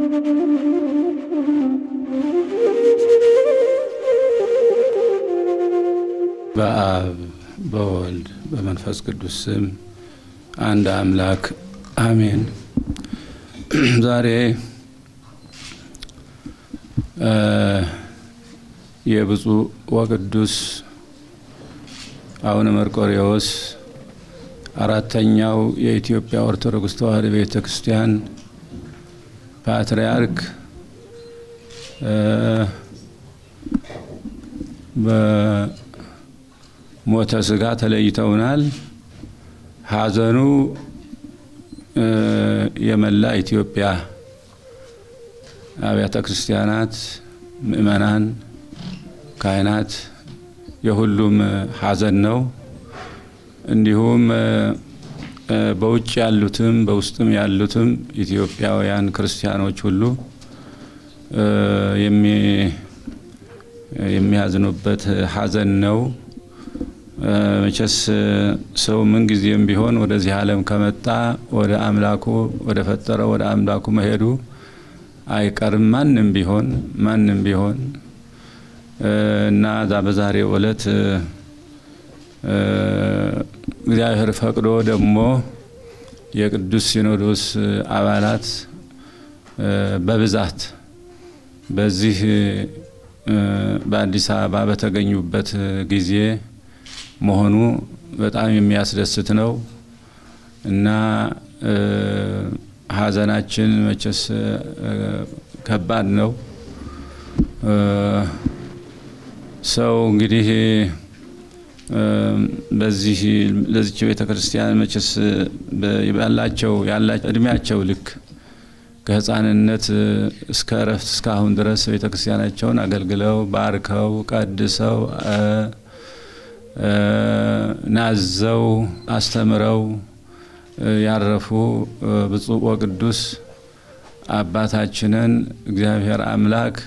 በአብ በወልድ በመንፈስ ቅዱስ ስም አንድ አምላክ አሜን። ዛሬ የብፁዕ ወቅዱስ አቡነ መርቆሬዎስ አራተኛው የኢትዮጵያ ኦርቶዶክስ ተዋሕዶ ቤተ ክርስቲያን ፓትርያርክ በሞተ ስጋ ተለይተውናል። ሐዘኑ የመላ ኢትዮጵያ አብያተ ክርስቲያናት፣ ምእመናን፣ ካህናት የሁሉም ሐዘን ነው። እንዲሁም በውጭ ያሉትም በውስጥም ያሉትም ኢትዮጵያውያን ክርስቲያኖች ሁሉ የሚያዝኑበት ሐዘን ነው። መቼስ ሰው ምንጊዜም ቢሆን ወደዚህ ዓለም ከመጣ ወደ አምላኩ ወደ ፈጠረው ወደ አምላኩ መሄዱ አይቀርም። ማንም ቢሆን ማንም ቢሆን እና ዛ በዛሬው ዕለት እግዚአብሔር ፈቅዶ ደግሞ የቅዱስ ሲኖዶስ አባላት በብዛት በዚህ በአዲስ አበባ በተገኙበት ጊዜ መሆኑ በጣም የሚያስደስት ነው እና ሐዘናችን መቼስ ከባድ ነው። ሰው እንግዲህ በዚህ ለዚች ቤተ ክርስቲያን መቼስ ያላቸው ያላቸው እድሜያቸው ልክ ከሕፃንነት እስከ እረፍት እስካሁን ድረስ ቤተ ክርስቲያናቸውን አገልግለው ባርከው ቀድሰው ናዘው አስተምረው ያረፉ ብፁዕ ወቅዱስ አባታችንን እግዚአብሔር አምላክ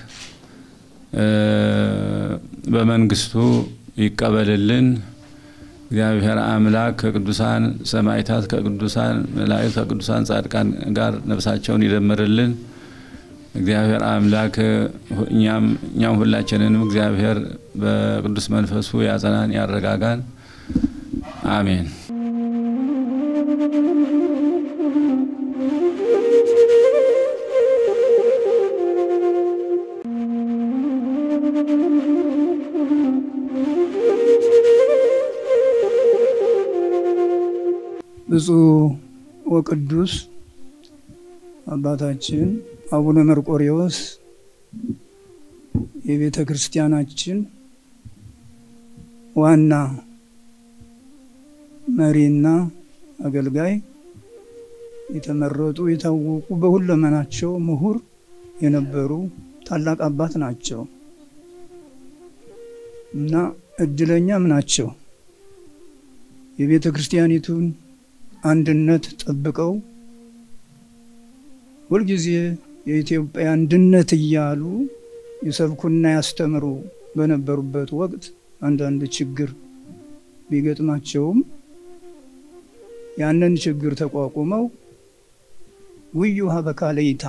በመንግስቱ ይቀበልልን። እግዚአብሔር አምላክ ከቅዱሳን ሰማዕታት፣ ከቅዱሳን መላእክት፣ ከቅዱሳን ጻድቃን ጋር ነፍሳቸውን ይደምርልን። እግዚአብሔር አምላክ እኛም ሁላችንንም እግዚአብሔር በቅዱስ መንፈሱ ያጸናን፣ ያረጋጋን። አሜን። ብፁዕ ወቅዱስ አባታችን አቡነ መርቆሬዎስ የቤተ ክርስቲያናችን ዋና መሪና አገልጋይ የተመረጡ የታወቁ በሁለመናቸው ምሁር የነበሩ ታላቅ አባት ናቸው እና እድለኛም ናቸው። የቤተ ክርስቲያኒቱን አንድነት ጠብቀው ሁልጊዜ የኢትዮጵያ አንድነት እያሉ ይሰብኩና ያስተምሩ በነበሩበት ወቅት አንዳንድ ችግር ቢገጥማቸውም ያንን ችግር ተቋቁመው ውዩ ሀበካለይታ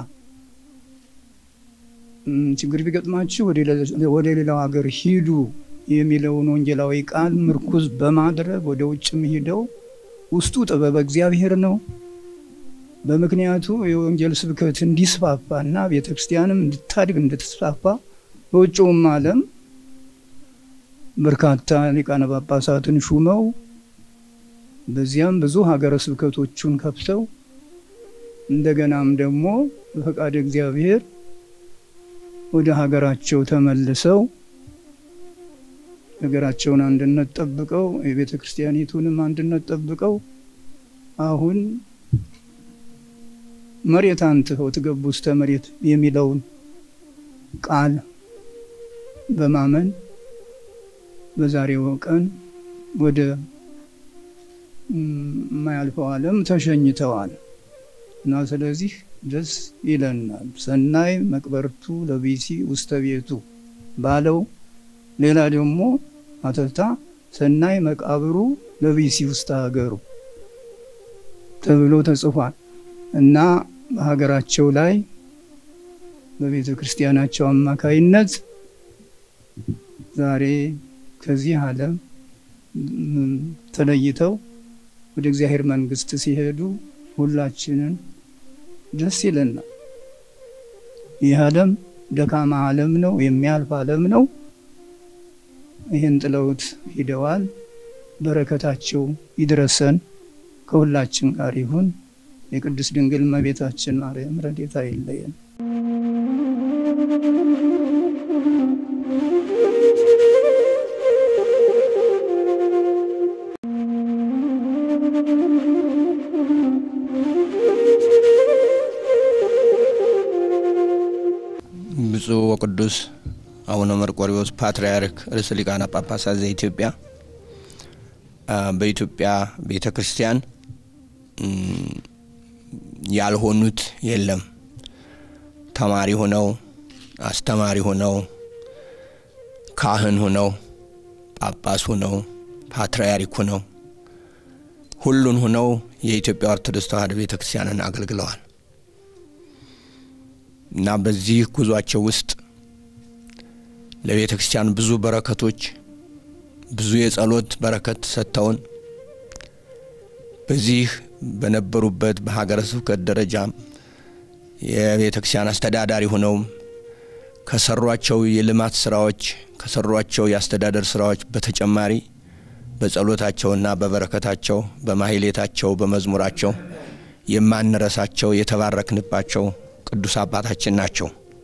ችግር ቢገጥማችሁ ወደ ሌላው ሀገር ሂዱ የሚለውን ወንጌላዊ ቃል ምርኩዝ በማድረግ ወደ ውጭም ሂደው ውስጡ ጥበበ እግዚአብሔር ነው። በምክንያቱ የወንጌል ስብከት እንዲስፋፋ እና ቤተ ክርስቲያንም እንድታድግ እንድትስፋፋ በውጭውም ዓለም በርካታ ሊቃነ ጳጳሳትን ሹመው በዚያም ብዙ ሀገረ ስብከቶቹን ከፍተው እንደገናም ደግሞ በፈቃድ እግዚአብሔር ወደ ሀገራቸው ተመልሰው ሀገራቸውን አንድነት ጠብቀው የቤተ ክርስቲያኒቱንም አንድነት ጠብቀው አሁን መሬት አንትኸው ትገቡ ውስተ መሬት የሚለውን ቃል በማመን በዛሬው ቀን ወደ የማያልፈው ዓለም ተሸኝተዋል እና ስለዚህ ደስ ይለናል። ሰናይ መቅበርቱ ለቢሲ ውስተ ቤቱ ባለው ሌላ ደግሞ አተታ ሰናይ መቃብሩ ለቢሲ ውስተ ሀገሩ ተብሎ ተጽፏል እና በሀገራቸው ላይ በቤተ ክርስቲያናቸው አማካይነት ዛሬ ከዚህ ዓለም ተለይተው ወደ እግዚአብሔር መንግሥት ሲሄዱ ሁላችንን ደስ ይለናል። ይህ ዓለም ደካማ ዓለም ነው፣ የሚያልፍ ዓለም ነው። ይህን ጥለውት ሂደዋል። በረከታቸው ይድረሰን፣ ከሁላችን ጋር ይሁን። የቅድስት ድንግል እመቤታችን ማርያም ረድኤታ አይለየን። ብፁዕ ወቅዱስ አቡነ መርቆሪዎስ ፓትርያርክ ርዕሰ ሊቃነ ጳጳሳት ዘኢትዮጵያ በኢትዮጵያ ቤተ ክርስቲያን ያልሆኑት የለም። ተማሪ ሆነው አስተማሪ ሆነው ካህን ሆነው ጳጳስ ሆነው ፓትርያርክ ሆነው ሁሉን ሆነው የኢትዮጵያ ኦርቶዶክስ ተዋሕዶ ቤተ ክርስቲያንን አገልግለዋል እና በዚህ ጉዟቸው ውስጥ ለቤተ ክርስቲያን ብዙ በረከቶች ብዙ የጸሎት በረከት ሰጥተውን በዚህ በነበሩበት በሀገረ ስብከት ደረጃ የቤተ ክርስቲያን አስተዳዳሪ ሆነውም ከሰሯቸው የልማት ስራዎች ከሰሯቸው የአስተዳደር ስራዎች በተጨማሪ በጸሎታቸውና በበረከታቸው በማህሌታቸው በመዝሙራቸው የማንረሳቸው የተባረክንባቸው ቅዱስ አባታችን ናቸው።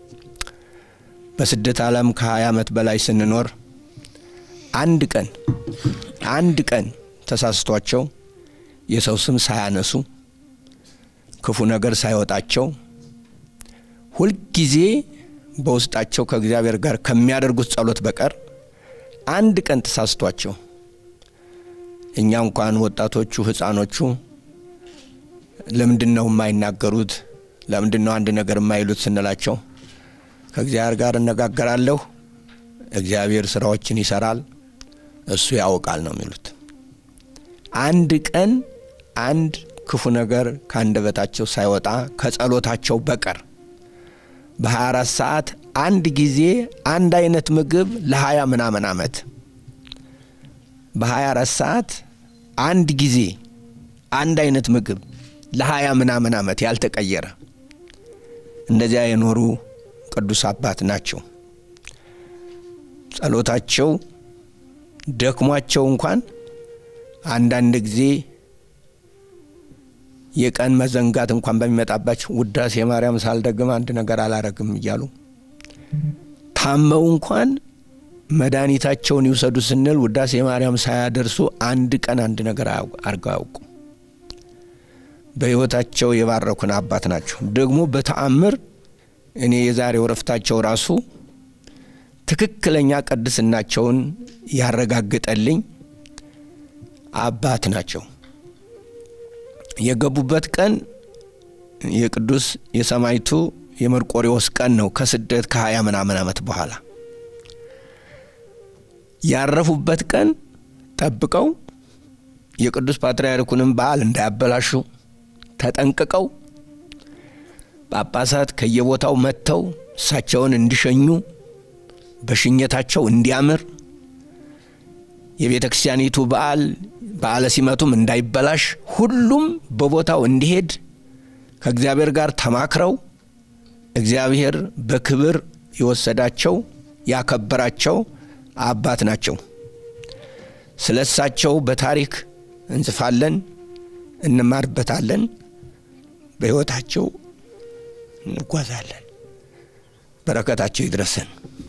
በስደት ዓለም ከ20 ዓመት በላይ ስንኖር አንድ ቀን አንድ ቀን ተሳስቷቸው የሰው ስም ሳያነሱ ክፉ ነገር ሳይወጣቸው ሁልጊዜ በውስጣቸው ከእግዚአብሔር ጋር ከሚያደርጉት ጸሎት በቀር አንድ ቀን ተሳስቷቸው እኛ እንኳን ወጣቶቹ ህፃኖቹ ለምንድን ነው የማይናገሩት? ለምንድን ነው አንድ ነገር የማይሉት ስንላቸው ከእግዚአብሔር ጋር እነጋገራለሁ፣ እግዚአብሔር ስራዎችን ይሰራል፣ እሱ ያውቃል ነው የሚሉት። አንድ ቀን አንድ ክፉ ነገር ከአንደበታቸው ሳይወጣ ከጸሎታቸው በቀር በ24 ሰዓት አንድ ጊዜ አንድ አይነት ምግብ ለ20 ምናምን ዓመት በ24 ሰዓት አንድ ጊዜ አንድ አይነት ምግብ ለ20 ምናምን ዓመት ያልተቀየረ እንደዚያ የኖሩ ቅዱስ አባት ናቸው። ጸሎታቸው ደክሟቸው እንኳን አንዳንድ ጊዜ የቀን መዘንጋት እንኳን በሚመጣባቸው ውዳሴ ማርያም ሳልደግም አንድ ነገር አላረግም እያሉ ታመው እንኳን መድኃኒታቸውን ይውሰዱ ስንል ውዳሴ ማርያም ሳያደርሱ አንድ ቀን አንድ ነገር አርገው አያውቁም። በሕይወታቸው የባረኩን አባት ናቸው። ደግሞ በተአምር እኔ የዛሬው ረፍታቸው ራሱ ትክክለኛ ቅድስናቸውን ያረጋግጠልኝ አባት ናቸው። የገቡበት ቀን የቅዱስ የሰማይቱ የመርቆሪዎስ ቀን ነው። ከስደት ከሀያ ምናምን ዓመት በኋላ ያረፉበት ቀን ጠብቀው የቅዱስ ፓትርያርኩንም በዓል እንዳያበላሹ ተጠንቅቀው ጳጳሳት ከየቦታው መጥተው እሳቸውን እንዲሸኙ በሽኘታቸው እንዲያምር የቤተ ክርስቲያኒቱ በዓል በዓለ ሲመቱም እንዳይበላሽ ሁሉም በቦታው እንዲሄድ ከእግዚአብሔር ጋር ተማክረው እግዚአብሔር በክብር የወሰዳቸው ያከበራቸው አባት ናቸው። ስለ እሳቸው በታሪክ እንጽፋለን፣ እንማርበታለን፣ በሕይወታቸው እንጓዛለን። በረከታቸው ይድረሰን።